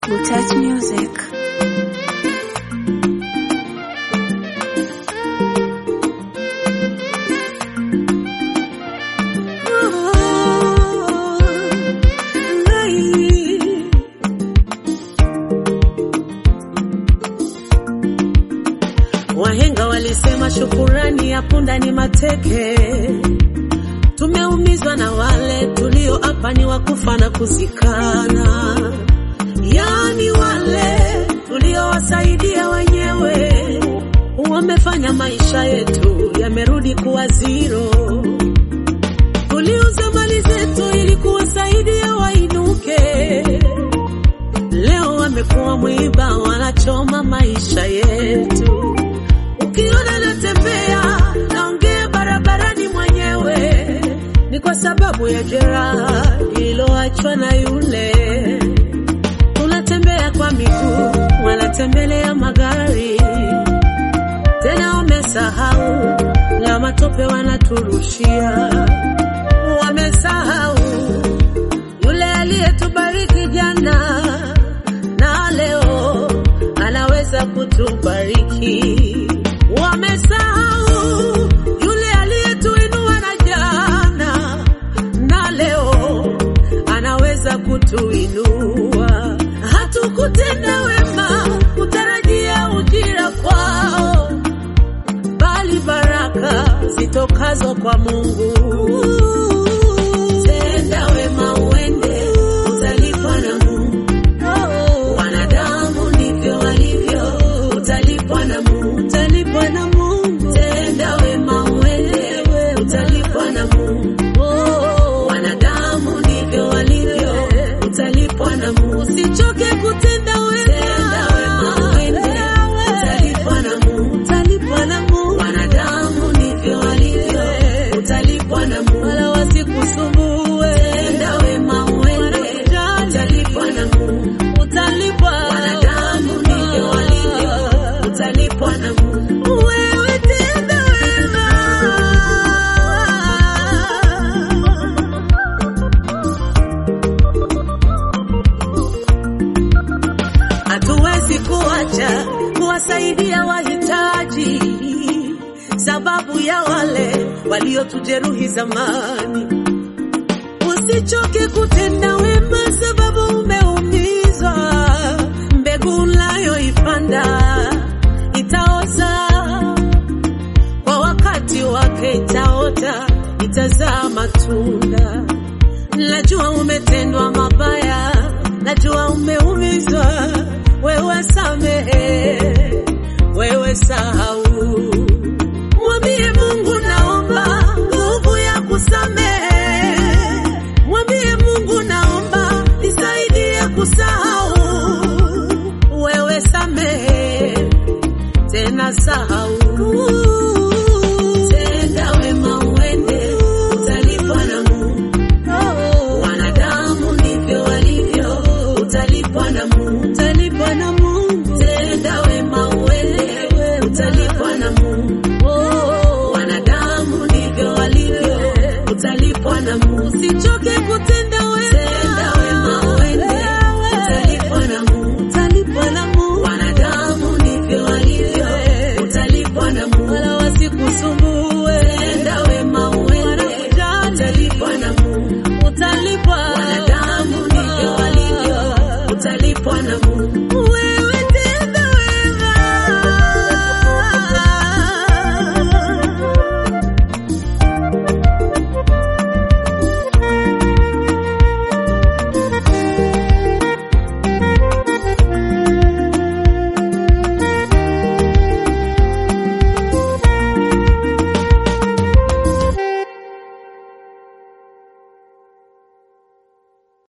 Butach Music. Wahenga walisema shukurani ya punda ni mateke. Tumeumizwa na wale tulioapa ni wakufa na kuzikana, yaani wale tuliowasaidia wenyewe wamefanya maisha yetu yamerudi kuwa zero. Tuliuza mali zetu ili kuwasaidia wainuke, leo wamekuwa mwiba, wanachoma maisha yetu. Ukiona natembea naongea barabarani mwenyewe, ni kwa sababu ya jeraha lililoachwa na yule. Tunatembea kwa miguu, wanatembelea magari, tena wamesahau la matope wanaturushia. Wamesahau yule aliyetubariki jana na leo anaweza kutubariki. Wamesahau yule aliyetuinua na jana na leo anaweza kutuinua. Hatukutenda wema kutarajia ujira kwao, bali baraka zitokazo kwa Mungu. Tenda wema uende, utalipwa na Mungu. Wanadamu ndivyo walivyo, utalipwa na Mungu, utalipwa na Mungu. Tenda wema uende, utalipwa na Mungu. Wanadamu ndivyo walivyo, utalipwa na Mungu. Usichoke kutenda wema, tenda wema uende, utalipwa na Mungu, utalipwa na Mungu. Wanadamu ndivyo walivyo, utalipwa na Mungu. Wala wasikusumbue, tenda wema uende, utalipwa na Mungu, utalipwa. Wanadamu ndivyo walivyo, utalipwa na Mungu. Wewe tenda wema. Hatuwezi kuacha kuwasaidia wahitaji, sababu ya wale waliotujeruhi zamani. Usichoke kutenda wema, sababu umeumizwa. Mbegu unayoipanda itaoza kwa wakati wake, itaota, itazaa matunda. Najua umetendwa mabaya, najua umeumizwa. Wewe samehe, wewe sahau. Mwambie Mungu naomba nguvu ya kusamehe. Mwambie Mungu naomba nisaidie kusahau. Wewe samehe, tena sahau. Tenda wema uende, utalipwa na Mungu. Wanadamu ndivyo walivyo, utalipwa na Mungu, utalipwa na Mungu. Tenda wema uende, utalipwa na Mungu. Wanadamu ndivyo walivyo, utalipwa na Mungu. Usichoke kutenda wema, tenda wema uende, utalipwa na Mungu, utalipwa na Mungu. Wanadamu ndivyo walivyo, utalipwa na Mungu. Wala wasikusumbue, tenda wema uende, utalipwa na Mungu, utalipwa. Wanadamu ndivyo walivyo, utalipwa na Mungu.